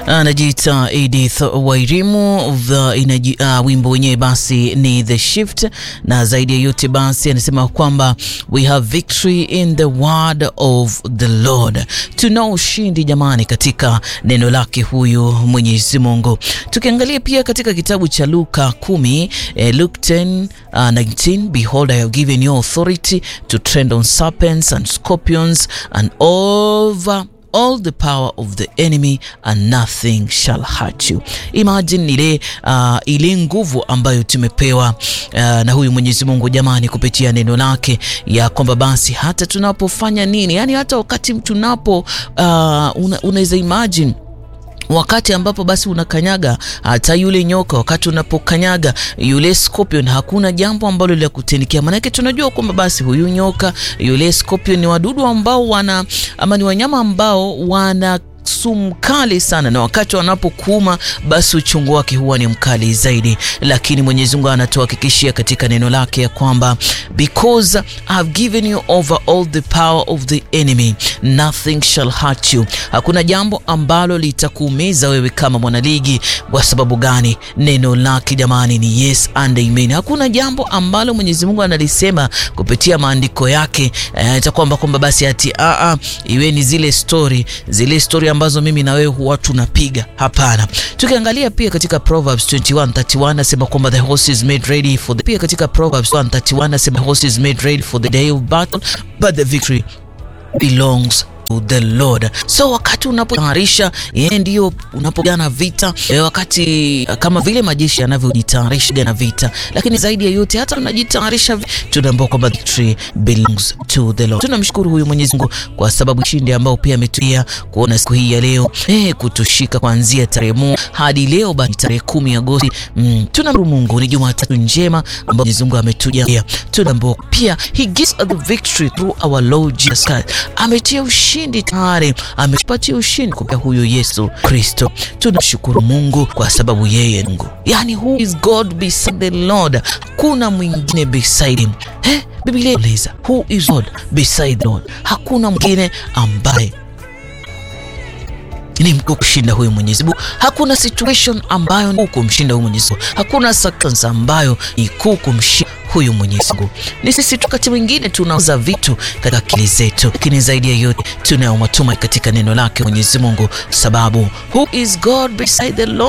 anajiita Edith Wairimu the inaji, uh, wimbo wenyewe basi ni The Shift, na zaidi ya yote basi anasema kwamba we have victory in the word of the Lord. Tuna ushindi jamani katika neno lake huyu Mwenyezi Mungu. Tukiangalia pia katika kitabu cha Luka 10, eh, Luke 10, uh, 19, behold I have given you authority to tread on serpents and scorpions and over all the power of the enemy and nothing shall hurt you. Imagine ile uh, ile nguvu ambayo tumepewa uh, na huyu Mwenyezi Mungu jamani, kupitia neno lake ya kwamba basi hata tunapofanya nini, yani hata wakati tunapo uh, una, unaweza imagine wakati ambapo basi unakanyaga hata yule nyoka, wakati unapokanyaga yule scorpion, hakuna jambo ambalo la kutenikia. Maanake tunajua kwamba basi huyu nyoka, yule scorpion ni wadudu ambao wana ama ni wanyama ambao wana sumu kali sana, na wakati wanapokuuma basi uchungu wake huwa ni mkali zaidi. Lakini Mwenyezi Mungu anatuhakikishia katika neno lake ya kwamba because I have given you over all the power of the enemy nothing shall hurt you, hakuna jambo ambalo litakuumiza wewe kama mwanaligi. Kwa sababu gani? Neno lake jamani ni yes and amen. Hakuna jambo ambalo Mwenyezi Mungu analisema kupitia maandiko yake eh, kwamba kwamba basi ati a a iwe ni zile story zile story ambazo mimi na wewe huwa tunapiga. Hapana. Tukiangalia pia katika Proverbs 21:31 nasema kwamba the horse is made ready for the pia katika Proverbs 1:31 nasema the horse is made ready for the day of battle but the victory belongs to the Lord. So wakati unapotayarisha yeye ndio unapopigana vita e, wakati kama vile majeshi yanavyojitayarisha na vita, lakini zaidi ya yote hata unajitayarisha, tunaambiwa kwamba victory belongs to the Lord. Tunamshukuru huyu Mwenyezi Mungu kwa sababu ushindi ambao pia ametuia kuona siku hii ya leo eh, kutushika kuanzia tarehe moja hadi leo basi tarehe kumi Agosti. Mm, tunamshukuru Mungu, ni Jumatatu njema ambayo Mwenyezi Mungu ametujalia. Tunaambiwa pia he gives us the victory through our Lord Jesus Christ. Ametia ushindi tayari, ametupatia ushindi kupitia huyo Yesu Kristo. Tunashukuru Mungu kwa sababu yeye Mungu, yani who is God beside the Lord, hakuna mwingine beside him. Eh, Biblia inauliza who is God beside the Lord, hakuna mwingine ambaye ni mkuu kushinda huyu Mwenyezi Mungu. Hakuna situation ambayo ni kuu kumshinda huyu Mwenyezi Mungu. Hakuna circumstance ambayo ni kuu kumshinda huyu Mwenyezi Mungu. Ni sisi tu wakati mwingine tunauza vitu katika akili zetu, lakini zaidi ya yote tunayo matumaini katika neno lake Mwenyezi Mungu, sababu who is God beside the Lord